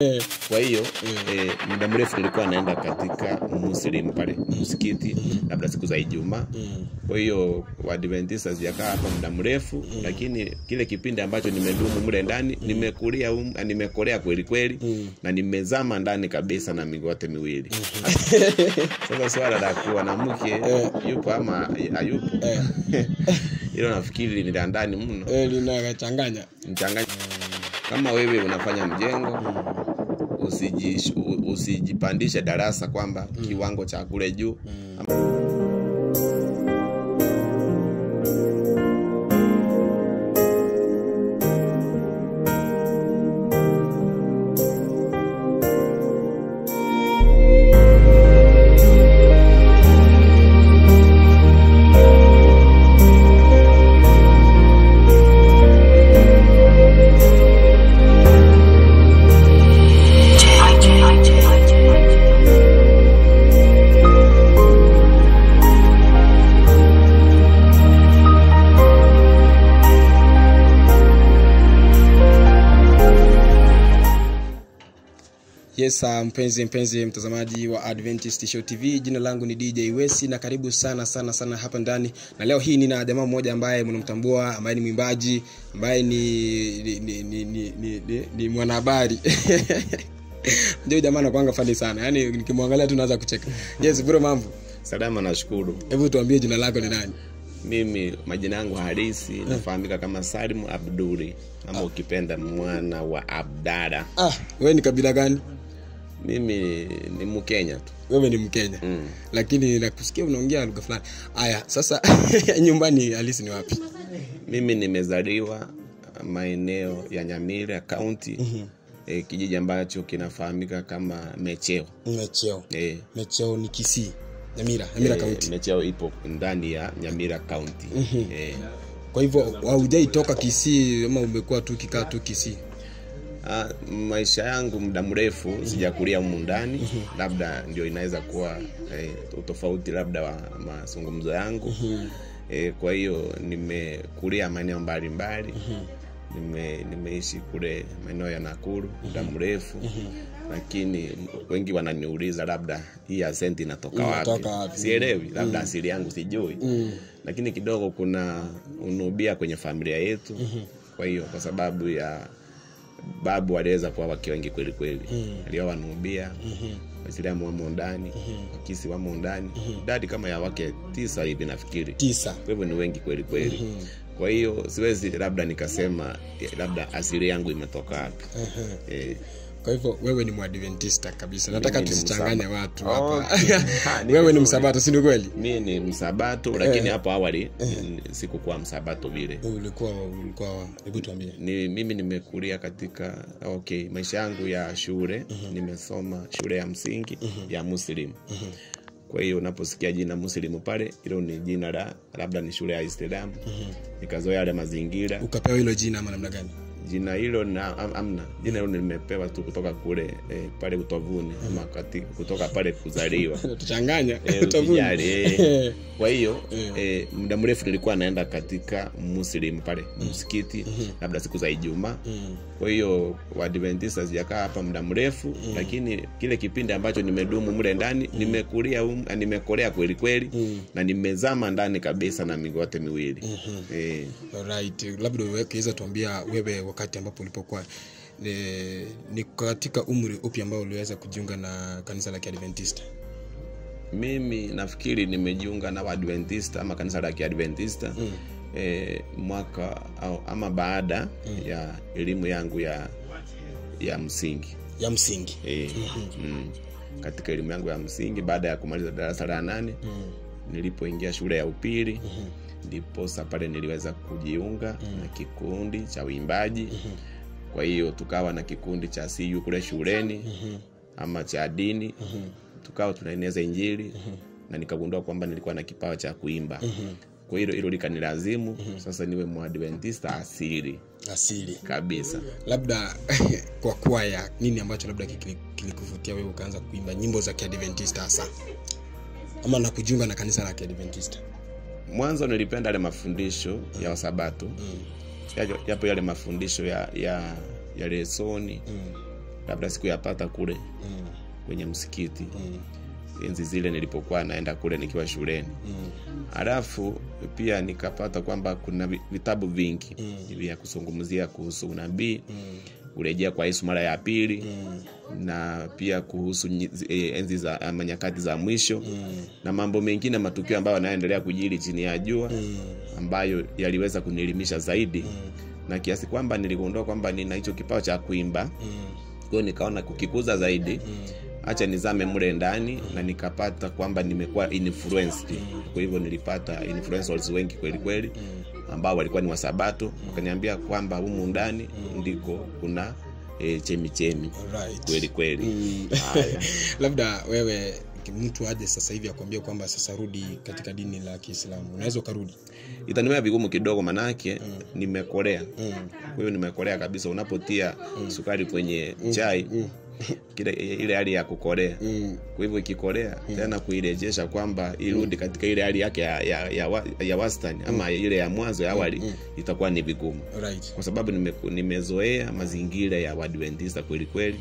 kwa hiyo eh, muda mrefu nilikuwa naenda katika muslim pale msikiti labda siku za ijumaa kwa hiyo waadventista sijakaa hapa muda mrefu lakini kile kipindi ambacho nimedumu mle ndani nimekulia um, nimekolea kweli kweli na nimezama ndani kabisa na miguu yote miwili sasa swala la kuwa na mke yupo ama hayupo hilo nafikiri ni la ndani mno Eh, linachanganya mchanganya kama wewe unafanya mjengo usiji, usijipandishe darasa kwamba kiwango cha kule juu yes uh, mpenzi mpenzi mtazamaji wa adventist show tv jina langu ni dj wesi na karibu sana sana sana hapa ndani na leo hii nina jamaa mmoja ambaye mnamtambua ambaye ni mwimbaji ambaye ni ni, ni, ni, ni, ni, ni, ni mwanahabari ndio jamaa anakwanga fani sana yaani nikimwangalia tu naweza kucheka yes bro mambo salama nashukuru hebu tuambie jina lako ni nani mimi majina yangu halisi nafahamika kama salimu abduri ama ukipenda mwana wa abdara ah wewe ni kabila gani mimi ni mkenya tu wewe ni mkenya mm. lakini nakusikia unaongea lugha fulani aya sasa nyumbani halisi ni wapi mimi nimezaliwa maeneo ya nyamira kaunti mm-hmm. e, kijiji ambacho kinafahamika kama mecheo mecheo e, mecheo ni kisii nyamira nyamira e, kaunti mecheo ipo ndani ya nyamira kaunti e, kwa hivyo haujaitoka kisii ama umekuwa tu kikaa tu kisii Ah, maisha yangu muda mrefu sijakulia humu ndani labda ndio inaweza kuwa eh, utofauti labda wa mazungumzo yangu eh, kwa hiyo nimekulia maeneo mbalimbali nime, nimeishi kule maeneo ya nakuru muda mrefu lakini wengi wananiuliza labda hii asenti inatoka wapi Inatoka wapi? sielewi labda asili yangu sijui lakini kidogo kuna unubia kwenye familia yetu kwa hiyo kwa sababu ya babu waliweza kuwa wake wengi kweli kweli alioa wanubia waislamu wamo ndani wakisi wamo ndani idadi kama ya wake tisa hivi nafikiri tisa kwa hivyo ni wengi kweli kweli kwa hiyo siwezi labda nikasema eh, labda asili yangu imetoka wapi eh, kwa hivyo wewe ni mwadventista kabisa nataka Mimi ni tusichanganye msaba- watu hapa Okay. Ha, ni wewe ni vizuri. msabato si ni kweli mi ni msabato lakini hapo awali mm, sikukuwa msabato vile ulikuwa ulikuwa hebu tuambie ni mimi nimekulia katika okay maisha yangu ya shule nimesoma shule ya msingi ya muslim kwa hiyo unaposikia jina muslimu pale hilo ni jina la labda ni shule ya islamu nikazoea yale mazingira ukapewa hilo jina ama namna gani jina hilo na am, amna jina hilo nimepewa tu kutoka kule eh, pale utovuni ama kati, kutoka pale kuzaliwa tuchanganya Eh, Utavuna. ukijali, eh. kwa hiyo eh, muda mrefu nilikuwa naenda katika muslim pale msikiti labda siku za ijumaa kwa hiyo waadventista sijakaa hapa muda mrefu lakini kile kipindi ambacho nimedumu mle ndani nimekulia um, nimekolea kweli kweli na nimezama ndani kabisa na miguu yote miwili eh, Alright, labda ukiweza tuambia wewe wakati ambapo ulipokuwa ni, ni katika umri upi ambao uliweza kujiunga na kanisa la kiadventista mimi nafikiri nimejiunga na waadventista ama kanisa la kiadventista mm. e, mwaka au, ama baada mm. ya elimu yangu ya ya msingi ya msingi e, mm. katika elimu yangu ya msingi baada ya kumaliza darasa la nane mm. nilipoingia shule ya upili ndiposa pale niliweza kujiunga na kikundi cha uimbaji kwa hiyo tukawa na kikundi cha cu kule shuleni ama cha dini tukawa tunaeneza injili na nikagundua kwamba nilikuwa na kipawa cha kuimba kwa hilo hilo likanilazimu sasa niwe mwadventista asili asili kabisa labda kwa kwaya nini ambacho labda kili- kilikuvutia wewe ukaanza kuimba nyimbo za kiadventista hasa ama na kujiunga na kanisa la kiadventista mwanzo nilipenda yale mafundisho ya wasabato yapo yapo yale mafundisho ya ya ya lesoni labda sikuyapata kule mm, kwenye msikiti mm, enzi zile nilipokuwa naenda kule nikiwa shuleni mm, halafu pia nikapata kwamba kuna vi- vitabu vingi Mm. vya kuzungumzia kuhusu unabii mm, kurejea kwa yesu mara ya pili mm, na pia kuhusu nyi- eh, enzi za ama nyakati za mwisho mm, na mambo mengine matukio ambayo yanayoendelea kujiri chini ya jua mm, ambayo yaliweza kunielimisha zaidi mm, na kiasi kwamba niligundua kwamba nina hicho kipawa cha kuimba mm, kwa hiyo nikaona kukikuza zaidi mm. hacha nizame mle ndani na nikapata kwamba nimekuwa influenced kwa hivyo nilipata influencers wengi kweli kweli ambao walikuwa ni wasabato wakaniambia kwamba humu ndani ndiko kuna e, chemichemi Alright. kweli kweli Mm. Haya. labda wewe mtu aje sasa hivi akwambia kwamba sasa rudi katika dini la kiislamu unaweza ukarudi itanimea vigumu kidogo manake nimekolea mm. kwa hiyo nimekolea kabisa unapotia sukari kwenye chai kile ile hali ya kukolea Mm. kwa hivyo ikikolea tena kuirejesha kwamba irudi katika ile hali yake ya, ya, ya, wa- ya wastani ama ile ya mwanzo ya awali itakuwa ni vigumu Right. kwa sababu nime, nimezoea mazingira ya wadventista kweli kweli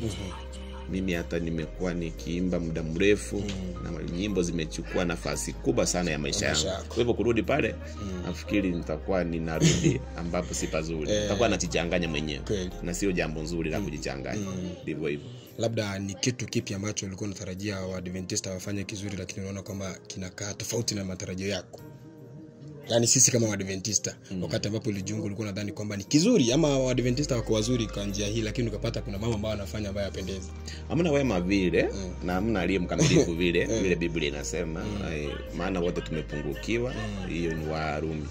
mimi hata nimekuwa nikiimba muda mrefu na nyimbo zimechukua nafasi kubwa sana ya maisha yangu Maisha yako. kwa hivyo kurudi pale nafikiri nitakuwa ninarudi ambapo si pazuri nitakuwa najichanganya mwenyewe Kweli. na sio jambo nzuri la kujichanganya ndivyo hivyo labda ni kitu kipi ambacho ulikuwa unatarajia waadventista wafanye kizuri lakini unaona kwamba kinakaa tofauti na matarajio yako yaani sisi kama waadventista mm. wakati ambapo ulijiunga ulikuwa nadhani kwamba ni kizuri ama waadventista wako wazuri kwa njia hii lakini ukapata kuna mama ambao wanafanya ambayo apendezi hamna wema vile na hamna aliye mkamilifu vile vile biblia inasema eh, maana wote tumepungukiwa hiyo ni warumi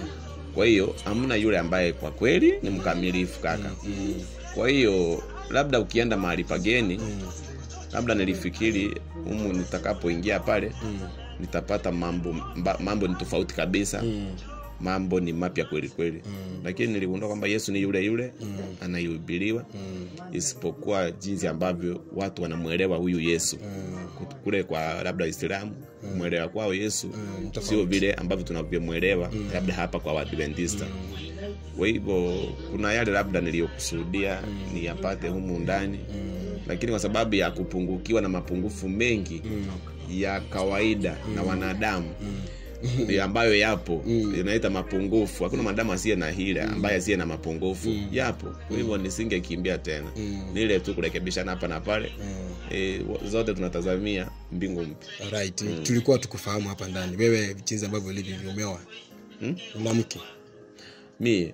kwa hiyo hamna yule ambaye kwa kweli ni mkamilifu kaka kwa hiyo labda ukienda mahali pageni labda nilifikiri humu nitakapoingia pale nitapata mambo mba, mambo ni tofauti kabisa mambo ni mapya kweli kweli lakini niligundua kwamba yesu ni yule yule anayehubiriwa isipokuwa jinsi ambavyo watu wanamwelewa huyu yesu Kut- kule kwa labda waislamu mwelewa kwao yesu sio vile ambavyo tunavyomwelewa labda hapa kwa waadventista kwa hivyo kuna yale labda niliyokusudia niyapate humu ndani lakini kwa sababu ya kupungukiwa na mapungufu mengi ya kawaida na wanadamu ya ambayo yapo inaita mapungufu hakuna mwanadamu asiye na hila ambaye asiye na mapungufu yapo kwa hivyo nisingekimbia tena nile tu kurekebishana hapa na pale e, zote tunatazamia mbingu mpya right. tulikuwa tukufahamu hapa ndani wewe jinsi ambavyo ulivyo umeoa Hmm? una mke mi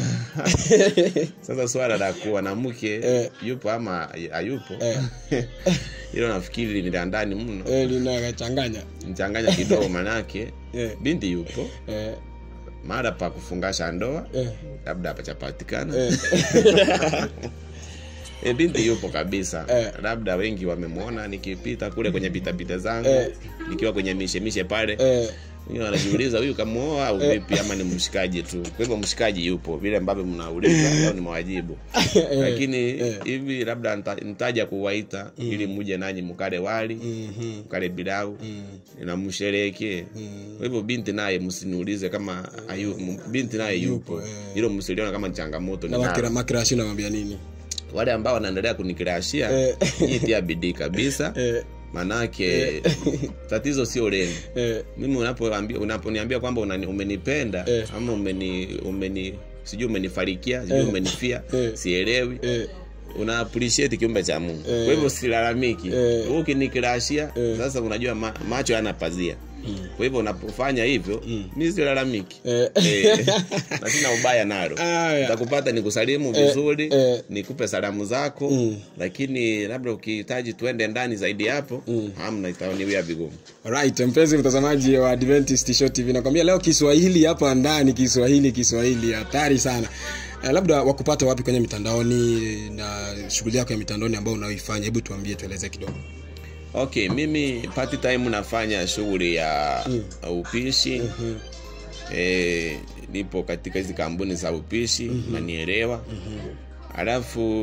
sasa swala la kuwa na mke Eh. yupo ama hayupo Eh. hilo nafikiri ni la ndani mno eh, linachanganya mchanganya kidogo manake eh, binti yupo eh, mara pa kufungasha ndoa eh, labda hapachapatikana eh. e, binti yupo kabisa Eh. labda wengi wamemwona nikipita kule kwenye pitapita zangu Eh. nikiwa kwenye mishemishe pale eh, wengine wanajiuliza huyu kamuoa au vipi ama ni mshikaji tu kwa hivyo mshikaji yupo vile ambavyo mnauliza au ni mawajibu lakini hivi labda nita- nitaja kuwaita ili muje nanyi mkale wali mhm, mkale bilau mm, na msherekee mm. kwa hivyo binti naye msiniulize kama ayu, m- binti naye yupo eh. hilo msiliona kama ni changamoto na ni makira, nalo. makirashi unamwambia nini wale ambao wanaendelea kunikirashia Eh. jitia bidii kabisa eh, manake tatizo sio leni eh, mimi unapoambia- unaponiambia kwamba unani- umenipenda Eh. ama umeni, umeni sijui umenifarikia sijui umenifia Eh. sielewi eh, una appreciate kiumbe cha mungu Eh. kwa hivyo silalamiki Eh. Wewe ukinikirashia Eh. sasa unajua ma, macho yana pazia kwa hivyo unapofanya hivyo mi silalamiki eh. Eh, na sina ubaya nalo Aya. takupata nikusalimu vizuri eh. nikupe salamu zako Mm. lakini labda ukihitaji tuende ndani zaidi hapo hamna itaniwia vigumu right mpenzi mtazamaji wa adventist show tv nakwambia leo kiswahili hapa ndani kiswahili kiswahili hatari sana eh, labda wakupata wapi kwenye mitandaoni na shughuli yako ya mitandaoni ambayo unaoifanya hebu tuambie tueleze kidogo okay mimi part time nafanya shughuli ya upishi eh, nipo katika hizi kampuni za upishi nanielewa alafu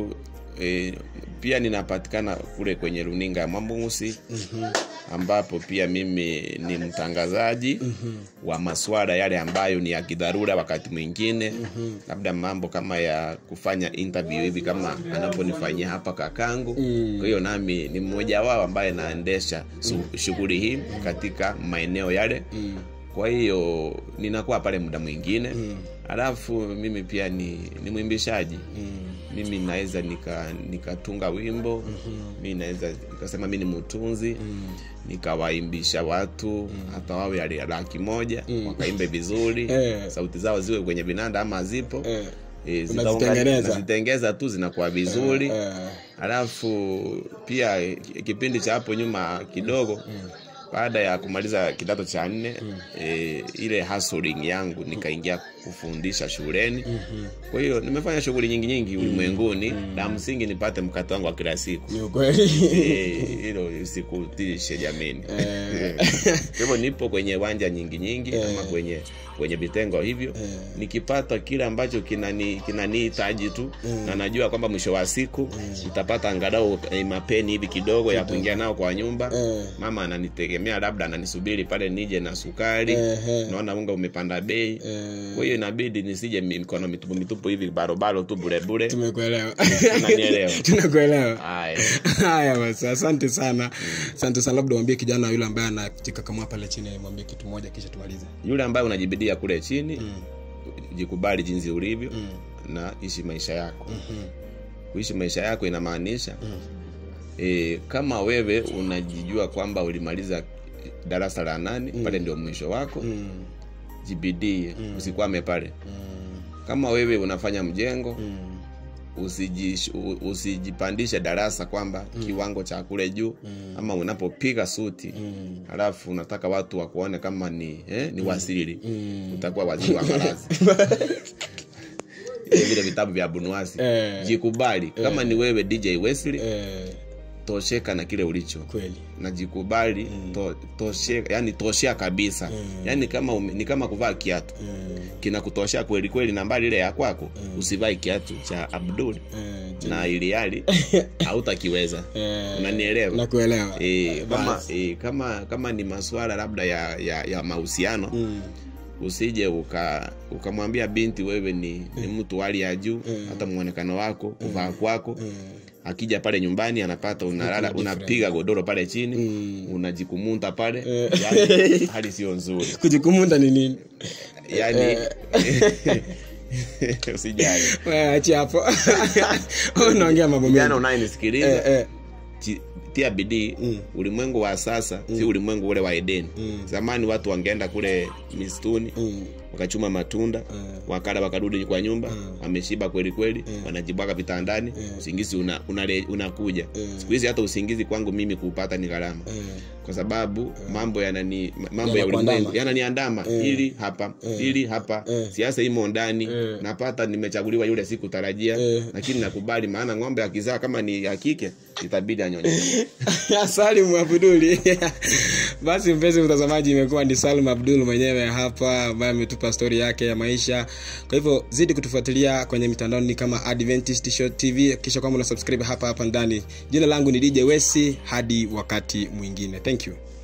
e, pia ninapatikana kule kwenye runinga ya Mwambungusi ambapo pia mimi ni mtangazaji wa maswala yale ambayo ni ya kidharura wakati mwingine labda mambo kama ya kufanya interview hivi kama anaponifanyia hapa kakangu kwa hiyo nami ni mmoja wao ambaye naendesha su- shughuli hii katika maeneo yale kwa hiyo ninakuwa pale muda mwingine alafu mimi pia ni, ni mwimbishaji mimi naweza nika nikatunga wimbo mi naweza nikasema mi ni mtunzi nikawaimbisha watu hata wawe ali- laki moja wakaimbe vizuri Eh. sauti zao ziwe kwenye vinanda ama zipo Eh. Eh, Unazitengeneza. zitaunga- nazitengeza tu zinakuwa vizuri Eh. alafu pia eh, kipindi cha hapo nyuma kidogo baada ya kumaliza kidato cha nne e, ile hustling yangu nikaingia kufundisha shuleni kwa hiyo nimefanya shughuli nyingi nyingi ulimwenguni la msingi nipate mkato wangu wa kila siku ni ukweli Eh, hilo sikutishe jamini kwa hivyo nipo kwenye wanja nyingi nyingi ama kwenye kwenye vitengo hivyo nikipata kile ambacho kinani kinanihitaji tu na najua kwamba mwisho wa siku nitapata angalau eh, mapeni hivi kidogo ya kuingia nao kwa nyumba Eh. mama ananitegemea labda ananisubiri pale nije na sukari Ehe. naona unga umepanda bei Eh. kwa hiyo inabidi nisije mi- mikono mitupu mitupu hivi barobaro tu burebure tumekuelewa Unanielewa. tunakuelewa haya haya basi asante sana asante sana labda mwambie kijana yule ambaye anajikakamua pale chini mwambie kitu moja kisha tumalize yule ambaye unajibidia kule chini jikubali jinsi ulivyo Mm. na ishi maisha yako Mhm. kuishi maisha yako inamaanisha e, kama wewe unajijua kwamba ulimaliza darasa la nane pale ndio mwisho wako Mm. jibidie usikwame pale Mm. kama wewe unafanya mjengo Mm. usijish- u- usijipandishe darasa kwamba kiwango cha kule juu ama unapopiga suti Mm. halafu unataka watu wakuone kama ni eh, ni wasiri Mm. utakuwa waziri wa malazi Ile vile vitabu vya bunuasi Eh. jikubali kama ni wewe dj wesley Eh, tosheka na kile ulicho kweli na jikubali to, toshe, yani toshea kabisa yani kama ume, ni kama kuvaa kiatu Mm. kinakutoshea kweli kweli nambari ile ya kwako usivae kiatu cha abdul Eh, na iliali hautakiweza eh, unanielewa nakuelewa e, kama, Basi. e, kama kama ni maswala labda ya, ya, ya mahusiano Mm. usije uka ukamwambia binti wewe ni, ni mtu wa hali ya juu hata mwonekano wako kuvaa kwako akija pale nyumbani anapata unalala unapiga godoro pale chini unajikumunta pale yani, hali sio nzuri kujikumunda ni nini yani usijali Wewe achia hapo unaongea mambo jana mengi unayenisikiliza Eh, eh. ti- tia bidii ulimwengu wa sasa si ulimwengu ule wa edeni zamani watu wangeenda kule misituni Mm. wakachuma matunda wakala wakarudi kwa nyumba wameshiba kweli kweli wanajibwaga vitandani usingizi una, unale- unakuja siku hizi hata usingizi kwangu mimi kuupata ni gharama Eh. kwa sababu mambo yanani mambo ya Yanakuandama. ulimwengu yananiandama hili hapa hili hapa siasa imo ndani napata nimechaguliwa yule siku tarajia lakini nakubali maana ng'ombe akizaa kama ni ya kike itabidi anyonye salim abduli basi mpenzi mtazamaji imekuwa ni salim abdul mwenyewe hapa ambaye ametupa stori yake ya maisha kwa hivyo zidi kutufuatilia kwenye mitandaoni kama adventist Show tv kisha kwamba una subscribe hapa hapa ndani jina langu ni dj wesi hadi wakati mwingine thank you